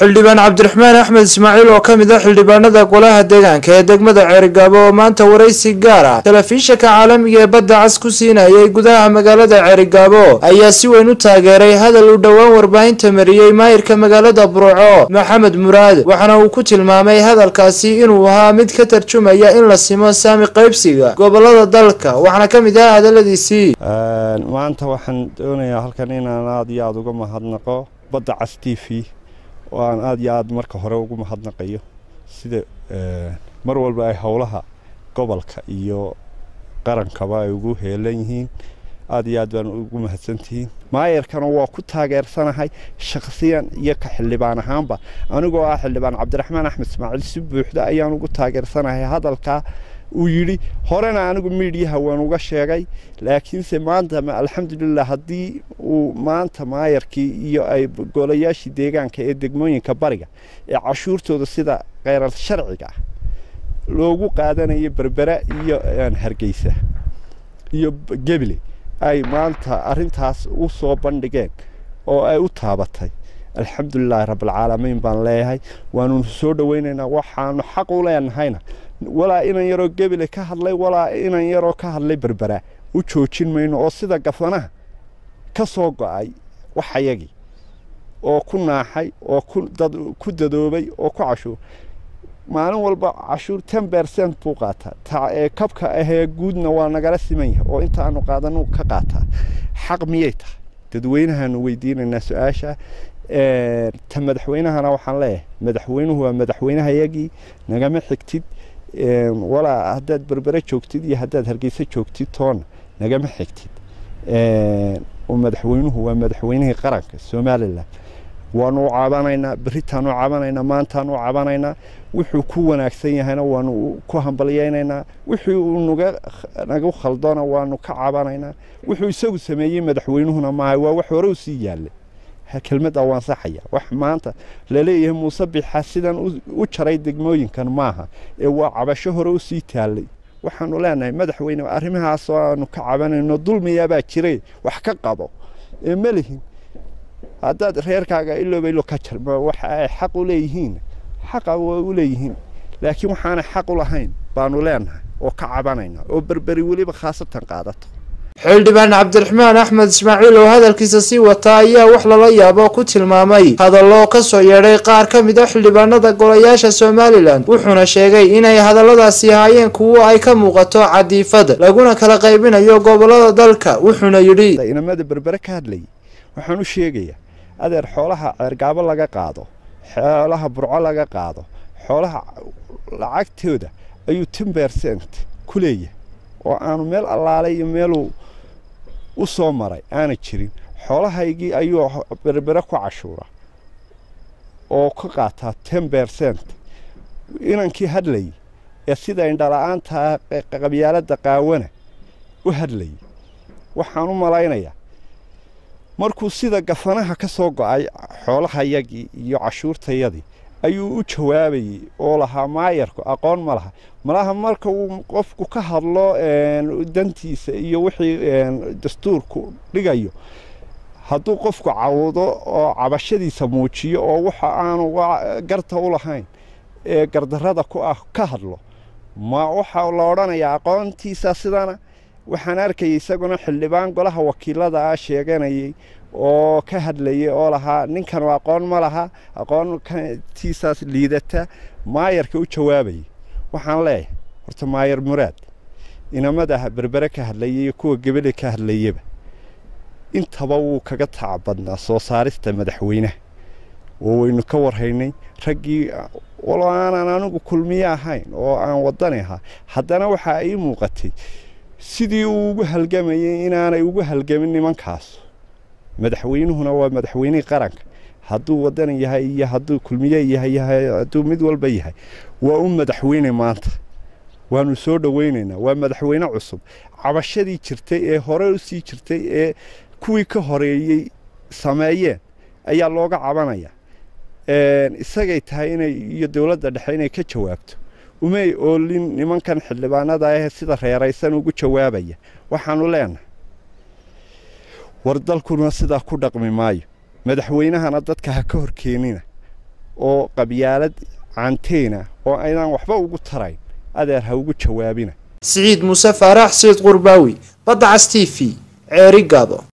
xildhibaan cabdiraxmaan axmed ismaaciil oo ka mid ah xildhibaanada golaha deegaanka ee degmada ceerigaabo oo maanta waraysi gaar ah telefishinka caalamiga ee badda cas ku siinayay gudaha magaalada ceerigaabo ayaa si weyn u taageeray hadal uu dhowaan warbaahinta mariyey maayirka magaalada burco maxamed muraad waxaana uu ku tilmaamay hadalkaasi inuu ahaa mid ka tarjumaya in la simo saami qaybsiga gobolada dalka waxaana ka mid ah hadaladiisii maanta waxaan doonayaa halkan inaan aada iyo aada uga mahadnaqo badda cas t v oo aan aada iyo aada marka hore ugu mahadnaqayo sida mar walba ay howlaha gobolka iyo qarankaba ay ugu heelan yihiin aada iyo aad baan ugu mahadsantihiin maayarkana waa ku taageersanahay shakhsiyan iyo ka xildhibaan ahaanba anigoo ah xildhibaan cabdiraxmaan axmed ismaaciil si buuxda ayaan ugu taageersanahay hadalkaa uu yidhi horena anigu miidhiyaha waan uga sheegay laakiinse maanta alxamdulilah haddii uu maanta maayarkii iyo ay golayaashii deegaanka ee degmooyinka bariga ee cashuurtooda sida kheyrar sharciga ah loogu qaadanayo berbera iyo hargeysa iyo gebile ay maanta arintaas u soo bandhigeen oo ay u taabatay alxamdulilaahi rabbilcaalamiin baan leeyahay waanu soo dhoweynaynaa waxaanu xaq u leenahayna walaa inan yaroo gebile ka hadlay walaa inan yaroo ka hadlay berbera u joojin mayno oo sida gafanaha ka soo go-ay waxayagii oo ku naaxay oo ku dadoobay oo ku cashuur maalin walba cashuur ten bercent buu qaataa ee kabka ahee guudna waa nagala siman yahay oo intaanu qaadanu ka qaataa xaq miyay tahay dadweynahaanu weydiinaynaa su-aasha ta madaxweynahana waxaan leeyahay madaxweynuhu waa madaxweynehayagii nagama xigtid walaa haddaad berbere joogtid iyo haddaad hargeysa joogtid toona nagama xigtid madaxweynuhu waa madaxweynihii qaranka somalilan waanu u cabanaynaa beritaanu u cabanaynaa maantaanu u cabanaynaa wuxuu ku wanaagsan yahayna waanu ku hambalyaynaynaa wixii uu nagu khaldona waanu ka cabanaynaa wuxuu isagu sameeyey madaxweynuhuna maaha waa wax hore u sii yaallay kelmaddaa waan saxaya wax maanta laleeyahay muuse bixa sidan u jaray degmooyinkan maaha ee waa cabasho hore u sii taallay waxaanu leenahay madaxweyne arrimahaasoo aanu ka cabanayno dulmiyaabaa jiray wax ka qabo ee ma lihin haddaad reerkaaga iloobaylo ka jarma waxa ay xaq u leeyihiin xaqa way u leeyihiin laakiin waxaanay xaq u lahayn baanu leenahay oo ka cabanayna oo berberi weliba khaasatan qaadato xildhibaan cabdiraxmaan axmed ismaaciil oo hadalkiisa sii wataa ayaa wax lala yaabo ku tilmaamay hadallo ka soo yeedhay qaar ka mid a xildhibaanada golayaasha somalilan wuxuuna sheegay inay hadalladaasi ahaayeen kuwo ay ka muuqato cadiifad laguna kala qaybinayo gobolada dalka wuxuuna yidhi inamada berbere ka hadlayay waxaan u sheegayaa adeer xoolaha ceergaabo laga qaado xoolaha burco laga qaado xoolaha lacagtooda ayuu ten bercent ku leeyahay oo aanu meel allaalay iyo meeluu u soo maray aana jirin xoolahaygii ayuu berbere ku cashuura oo ka qaataa ten bercent inankii hadlayay ee sida indhala-aantaa qabyaaladda qaawana u hadlayay waxaan u malaynayaa markuu sida gafanaha ka soo go-ay xoolahayagii iyo cashuurtayadii ayuu u jawaabayey oo lahaa maayarku aqoon ma laha malaha marka uu qofku ka hadlo dantiisa iyo wixii dastuurku dhigayo hadduu qofku cawdo oo cabashadiisa muujiyo oo waxa aanu garta u lahayn ee gardarrada ku ah ka hadlo ma waxa la odhanayaa aqoontiisa sidana waxaan arkayay isaguna xildhibaan golaha wakiilada ah sheeganayay oo ka hadlayay oo lahaa ninkanu aqoon ma laha aqoontiisaas liidata maayarka u jawaabayay waxaan leeyahay horta maayar muraad inamada berbere ka hadlayay iyo kuwa gebele ka hadlayaba intaba wuu kaga taac badnaa soo saarista madaxweynaha oo waynu ka warhaynay raggii walo aanan anigu kulmiye ahayn oo aan wadani ahaa haddana waxaa ii muuqatay sidii uu ugu halgamayay inaanay ugu halgamin nimankaas madaxweynuhuna waa madaxweynihii qaranka hadduu wadan yahay iyo hadduu kulmiye yahay hadduu mid walba yahay waa u madaxweyne maanta waanu soo dhoweynaynaa waa madaxweyne cusub cabashadii jirtay ee hore usii jirtay ee kuwii ka horeeyey sameeyeen ayaa looga cabanaya isagay tahay inay iyo dowladda dhexe inay ka jawaabto umay oolin nimankan xildhibaanada ah sida reeraysan ugu jawaabaya waxaanu leenahay war dalkuna sidaa ku dhaqmi maayo madaxweynahana dadka ha ka horkeenina oo qabyaalad caanteena oo aynaan waxba ugu tarayn adeer ha ugu jawaabina siciid muuse faarax sayid qurbaawi badda cas t v ceeri gaabo